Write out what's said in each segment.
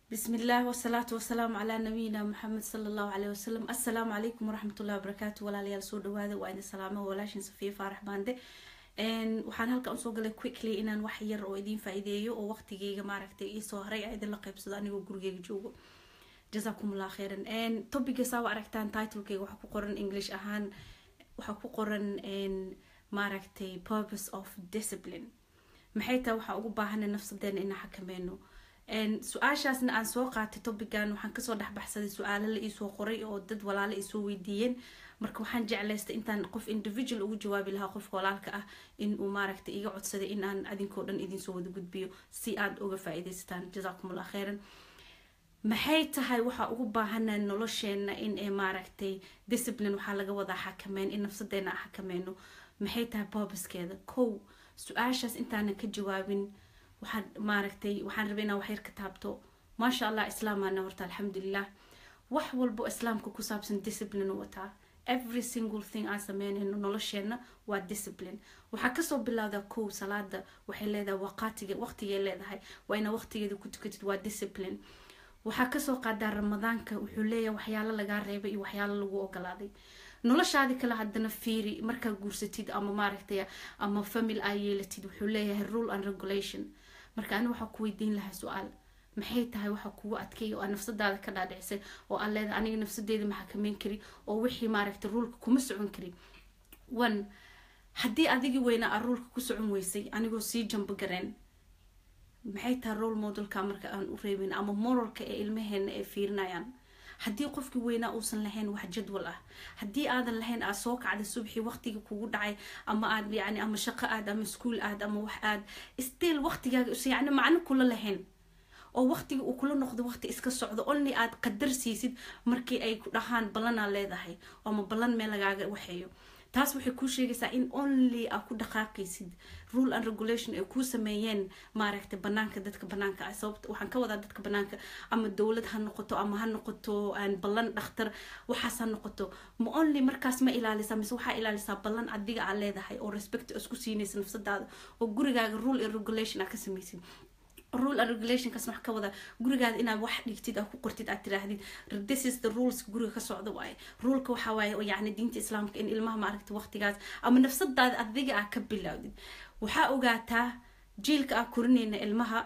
بسم الله والصلاة والسلام على نبينا محمد صلى الله عليه وسلم السلام عليكم ورحمة الله وبركاته walaalyaal soo dhawaada waa idin salaamo walaashin safiya faarax baande waxaan halkan usoo galay quickly inaan wax yar oo idiin faa-iideeyo oo waqtigeyga maaragtay iisoo haray a idinla qeybsado anigoo gurigeyga joogo jazakum allah khairan topiga saa aragtaan titlekeyga waxaa ku qoran english ahaan waxaa ku qoran maaragtay purpose of discipline maxay tahay waxaa ugu baahana nafsadeena inaan xakameyno su-aashaasna aan soo qaatay topigan waxaan kasoo dhexbaxsaday su-aalo la iisoo qoray oo dad walaalo isoo weydiiyeen marka waxaan jeclaystay intaan qof individual ugu jawaabi lahaa qofka walaalka ah in uu maaragtay iga codsaday in aan adinkoo dhan idinsoo wada gudbiyo si aad uga faa-iideysataan jazakum allah khairan maxay tahay waxaa ugu baahana nolosheena in ee maaragtay discipline waxaa laga wadaa xakameyn in nafsadeena a xakameyno maxay tahay boobaskeeda kow su-aashaas intaanan ka jawaabin waxaan maaragtay waxaan rabay inaan waxyar ka taabto maasha allah islaamana horta alxamdulilah wax walbo islaamka ku saabsan discipline wataa every single thing aan sameynayno nolosheena waa discipline waxaa kasoo bilowdaa kow salaada waxay leedahay waqaatiga waqtigay leedahay waa ina waqtigeeda ku tukatid waa discipline waxaa kasoo qaadaa ramadaanka wuxuu leeyahay waxyaalo lagaa reebay iyo waxyaalo lagu ogolaaday noloshaadi kale haddana fiiri markaa guursatid ama maaragtay ama famil aa yeelatid wuxuu leeyahay rule and regulation marka ani waxaa ku weydiin lahaa su-aal maxay tahay waxaa kugu adkay oo aa nafsadaada ka dhaadhicisay oo aa leedahay aniga nafsadeeda ma xakameyn kari oo wixii maaragtay ruulka kuma socon kari one haddii adigii weynaa aa ruulka ku socon weysay anigoo sii jambo gareen maxay tahay role modelka marka aan u reebin ama moralka ee ilmaheena ay fiirinayaan haddii qofkii weynaa uusan lahayn wax jadwal ah haddii aadan lahayn aad soo kacday subxii waqtiga kugu dhacay ama aad yani ama shaqo aad ama iskuol aad ama wax aad still waqtigaaga yani macno kula lahayn oo waqtiga uu kula noqdo waqti iska socdo only aad qadar siisid markii ay ku dhahaan ballanaa leedahay ama ballan meel lagaaga waxeeyo taas waxay kuu sheegaysaa in only aa ku dhaqaaqaysid rule and regulation ay kuu sameeyeen maaragtay banaanka dadka banaanka ah sababta waxaan ka wadaa dadka banaanka ama dowlad ha noqoto ama ha noqoto ballan dhakhtar waxaas ha noqoto ma only markaas ma ilaalisaa mise waxaa ilaalisaa ballan adiga aa leedahay oo respect isku siinaysa nafsadaada oo gurigaaga rule and regulation aa ka samaysid rule and regulationkaas wax ka wada gurigaada inaad wax dhigtid aad ku qortid aad tiraahdid this is the rules guriga ka socda waaye ruleka waxaa waaye oo yacni diinta islaamka in ilmaha maaragta waqtigaas ama nafsadaada adiga aa ka bilowdid waxaa ogaataa jiilka aa korinayna ilmaha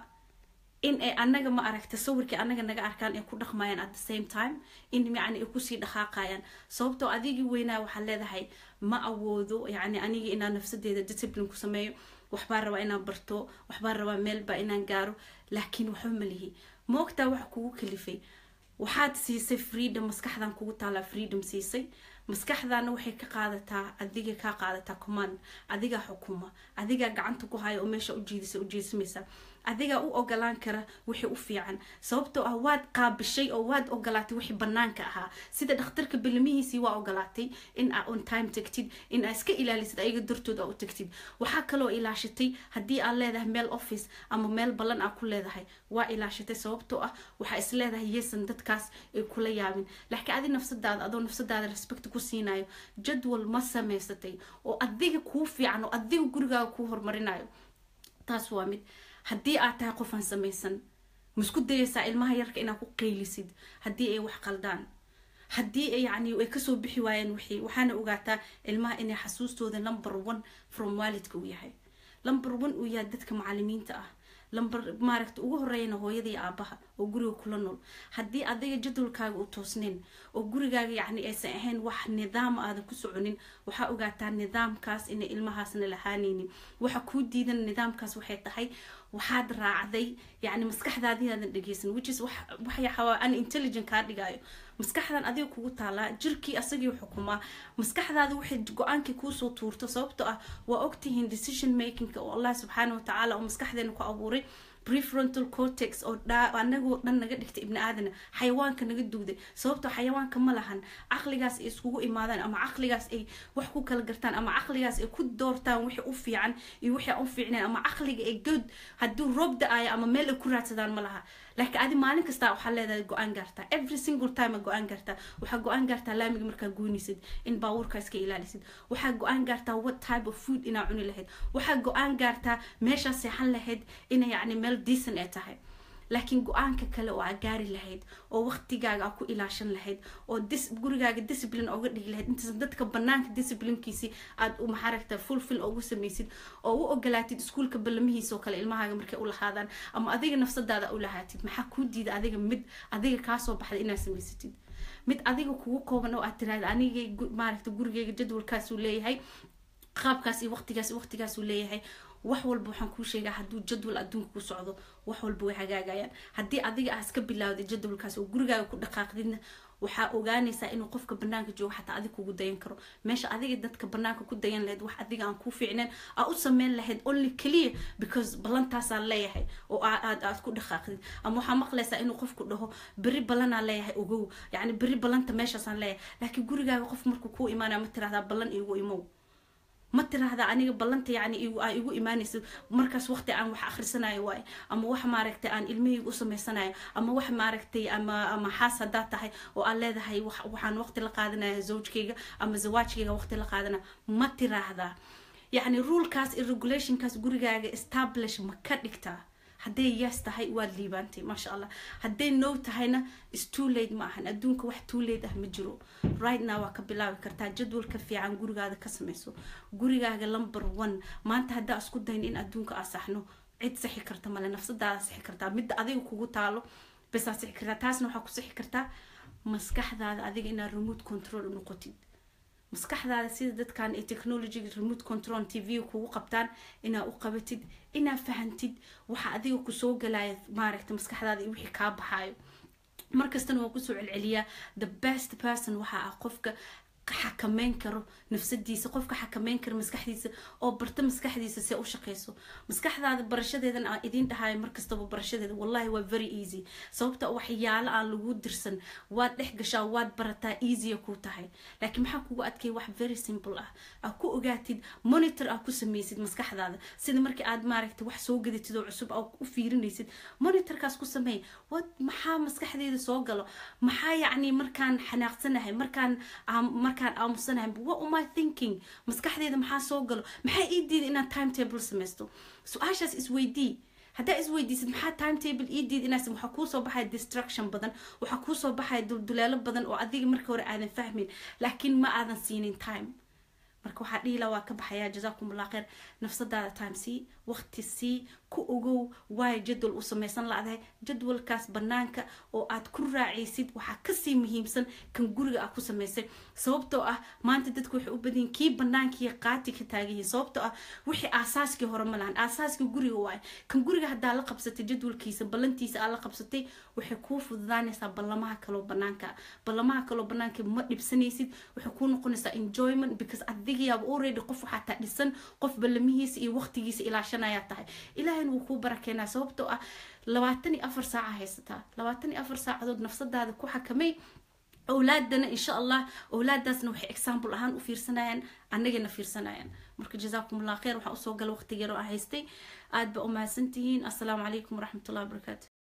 in ay anaga ma aragta sawirkii anaga naga arkaan ay ku dhaqmayaan at the same time in yani ay kusii dhaqaaqayaan sababtoo adigii weynaa waxaad leedahay ma awoodo yani aniga inaan nafsadeeda discipline ku sameeyo waxbaa rabaa inaan barto waxbaa rabaa meelbaa inaan gaaro laakiin waxba malihi ma ogtaa waxa kugu kalifay waxaad siisay freedom maskaxdan kugu taalaa freedom siisay maskaxdaana waxay ka qaadataa adiga kaa qaadataa command adigaa xukuma adigaa gacanta ku haya oo meesha ujiidisa ujeedsamaysa adigaa u ogolaan kara wixii u fiican sababtoo ah waad qaabishay oo waad ogolaatay wixii banaanka ahaa sida dhakhtarka bilimihiisii waa ogolaatay in aa on time tagtid in aa iska ilaalisid ayaga dartood aa u tagtid waxaa kaloo ilaashatay haddii aad leedahay meel office ama meel ballan aa ku leedahay waa ilaashatay sababtoo ah waxaa is leedahay yeesan dadkaas ay kula yaabin laakiin adi nafsadaada adoo nafsadaada respect ku siinayo jadwal ma samaysatay oo adiga kuu fiican oo adiga gurigaaga kuu horumarinayo taas waa mid haddii aad tahay qofaan samaysan maisku dayaysaa ilmaha yarka inaad ku qeylisid haddii ay wax qaldaan haddii yani ay kasoo bixi waayeen wixii waxaana ogaataa ilmaha inay xasuustooda number one from waalidka uu yahay number one uu yahay dadka macalimiinta ah lamber maaragta ugu horeeyana hooyadii aabaha oo guriga kula nool haddii adiga jadwalkaaga u toosnayn oo gurigaaga yacni aysan ahayn wax nidaam aadan ku soconin waxaa ogaataa nidaamkaas inay ilmahaasna lahaanaynin waxa kuu diidan nidaamkaas waxay tahay waxaad raacday yacni maskaxdaadinaadan dhegeysan which is waxyaxawaa an intelligent kaa dhigaayo maskaxdan adiga kugu taalaa jirkii asagii xukumaa maskaxdaada waxay go-aankii kuusoo tuurto sababtoo ah waa ogtihiin decision makingka oo allah subxaana watacaala oo maskaxdeena ku abuuray prefrontal cortex oo anagoo dhan naga dhigtay ibni aadana xayawaanka naga duuday sababtoo xayawaanka ma lahan caqligaas ay iskugu imaadaan ama caqligaas ay wax ku kala gartaan ama caqligaas ay ku doortaan wixii u fiican iyo wixii aan u fiicnayn ama caqliga ay good hadduu roob da-ayo ama meel ay ku raadsadaan ma laha laakiin adi maalin kasta waxaa leedahay go-aan gaartaa every single time go-aan gaartaa waxaa go-aan gaartaa laamiga markaa goynaysid in baabuurka iska ilaalisid waxaa go-aan gaartaa what type of food inaa cuni lahayd waxaa go-aan gaartaa meeshaa seexan lahayd ina yacni meel decent ay tahay laakiin go-aanka kale oo aa gaari lahayd oo waqtigaaga aa ku ilaashan lahayd oo dis gurigaaga discipline oga dhigi lahayd intaysan dadka banaanka disciplinekiisi aad maxaaragta fulfil ugu samaysid oo u ogolaatid iskuulka ballamihiisa oo kale ilmahaaga markay u lahaadaan ama adiga nafsadaada u lahaatid maxaa kuu diida adiga mid adiga kaasoo baxday inaad samaysatid mid adiga kugu kooban oo aad tiraahda aniga maaragta gurigeyga jadwalkaasuu leeyahay qaabkaas iyo waqtigaas iyo waqtigaasuu leeyahay wax walba waxaan kuu sheegaa hadduu jadwal adduunka ku socdo wax walba way hagaagayaan haddii adiga aa iska bilaawday jadwalkaas oo gurigaaga ku dhaqaaqdidna waxaa ogaanaysaa inuu qofka banaanka joogo xataa adig kugu dayan karo meesha adiga dadka banaanka ku dayan lahayd wax adiga aan kuu fiicneen aa u sameyn lahayd only clear because ballantaasaan leeyahay oo aad aad ku dhaqaaqdid ama waxaa maqlaysaa inuu qofku dhaho beri ballanaa leeyahay ogow yacni beri ballanta meeshaasaan leeyahay laakiin gurigaaga qof markuu kuu imaanaya ma tirahdaa ballan iigu imow ma tiraahda aniga ballanta yani aa igu imaanaysa markaas waqti aan wax akhrisanayo waayo ama wax maaragtay aan ilmahayga u samaysanayo ama wax maaragtay ama ama xaas haddaad tahay oo aad leedahay waxaan waqti la qaadanaya zawjkayga ama zawaajkayga waqti la qaadanaya ma tiraahdaa yacni rulekaas iyo regulationkaas gurigaaga establish ma ka dhigtaa hadday yes tahay waad liibaantay maasha allah hadday no tahayna stoo late ma ahan adduunka wax too late ah ma jiro right now waa ka bilaabi kartaa jadwalka fiican gurigaada ka samayso gurigaaga number one maanta haddaa isku dayn in adduunka aa saxno cid sixi karta male nafsadaada sixi kartaa midda adiga kugu taalo basaa sixi kartaa taasna waxaa ku sixi kartaa maskaxdaada adiga inaad remote control u noqotid maskaxdaada sida dadkan ee technologyga remote control t v kugu qabtaan inaa u qabatid inaa fahantid waxa adiga kusoo galaya maaragta maskaxdaada iyo wixii kaa baxaayo markastana waa kusoo celceliyaa the best person waxa ah qofka xakameyn karo nafsadiisa qofka xakameyn karo maskaxdiisa oo barta maskaxdiisa see u shaqeyso maskaxdaada barashadeedan aan idiin dhahayo markastaba barashadeeda wallahi waa very easy sababta waxyaalo aan lagu dirsan waad dhex gashaa waad barataa easya ku tahay laakiin maxaa kugu adkay wax very simple ah aa ku ogaatid monitor aa ku sameysid maskaxdaada sida markii aad maaragta wax soo gadatid oo cusub aa u fiirinaysid monitorkaas ku sameey wad maxaa maskaxdeeda soo galo maxaa yacni markaan xanaaqsanahay markaan markaan aamusanahay what am I thinking maskaxdeeda maxaa soo galo maxaa ii diida inaan timetable samaysto su-aashaas isweydii haddaa isweydiisid maxaa timetable ii diid inaas waxaa kuusoo baxaya distraction badan waxaa kuusoo baxaya dulduleelo badan oo adiga marka hore aadan fahmin laakiin ma aadan siinin time marka waxaa dhiila waa ka baxayaa jazaakum allah khayr nafsadaada time sii waqti sii ku ogow waayo jadwal u samaysan la-dahay jadwalkaas banaanka oo aad ku raacaysid waxaa kasii muhiimsan kan guriga aad ku samaysay sababtoo ah maanta dadku waxay u badayin kii banaankii qaati ka taaganyihin sababtoo ah wixii aasaaskii hore ma lahan aasaaskii guriga waayo kan guriga haddaa la qabsatay jadwalkiisa ballantiisa aad la qabsatay waxay kuu fududaanaysaa ballamaha kaloo banaanka ballamaha kaloo banaanka ma dhibsanaysid waxay kuu noqonaysaa enjoyment because adigayaaba already qof waxaa taa dhisan qof ballamihiisa iyo waqtigiisa ilaashanayaa tahay ilaahayna wuu kuu barakeenaa sababtoo ah labaatan iyo afar saaca haysataa labaatan iyo afar saacadood nafsadaada ku xakamay awlaadana insha allah awlaadaasna waxay example ahaan u fiirsanayaan annagana fiirsanayaan marka jazaakum allah khayr waxaa usoo gala waqtigeero aan haystay aad ba u mahadsantihiin assalaamu calaykum waraxmatullahi wabarakaatu